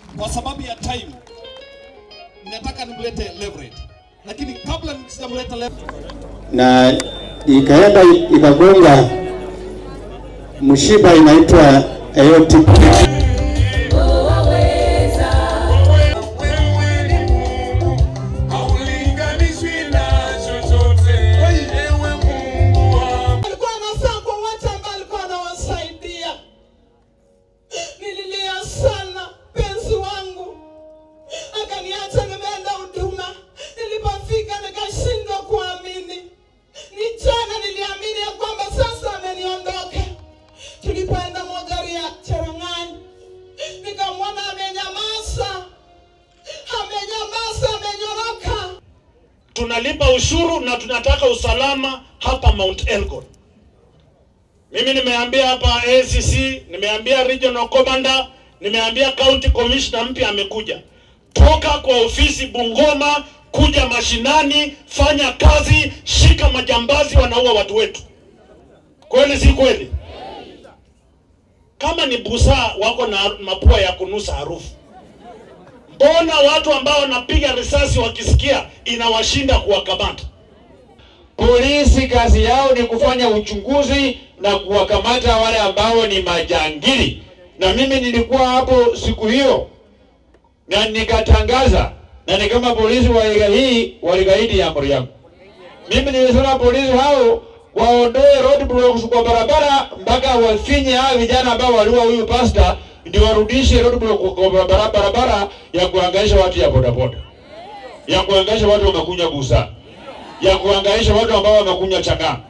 kwa sababu ya time nataka nimlete Leverett, lakini kabla sijamleta Leverett na ikaenda ikagonga mshipa inaitwa aortic alikuwa anafaa kwa watu ambao alikuwa anawasaidia. Nililia sana penzi wangu, akaniacha nimeenda huduma. Nilipofika nikashindwa kuamini. Ni jana niliamini ya kwamba sasa ameniondoka. Tulipoenda Mogari ya Cherang'any, nikamwona amenyamaza, amenyamaza, amenyoroka. tunalipa ushuru na tunataka usalama hapa Mount Elgon. Mimi nimeambia hapa ACC, nimeambia regional commander, nimeambia county commissioner mpya amekuja. Toka kwa ofisi Bungoma, kuja mashinani, fanya kazi, shika majambazi wanaua watu wetu. Kweli si kweli? Kama ni busaa wako na mapua ya kunusa harufu Mbona watu ambao wanapiga risasi wakisikia inawashinda kuwakamata? Polisi kazi yao ni kufanya uchunguzi na kuwakamata wale ambao ni majangili, na mimi nilikuwa hapo siku hiyo na nikatangaza, na ni kama polisi wa iga hii waligaidi amri yangu. Mimi nilisema polisi hao waondoe roadblocks kwa barabara mpaka wafinye hao vijana ambao waliua huyu pasta, ndio warudishe roadblock kwa barabara, barabara ya kuhangaisha watu ya bodaboda, ya kuhangaisha watu wamekunywa busaa ya kuhangaisha watu ambao wamekunywa chang'aa.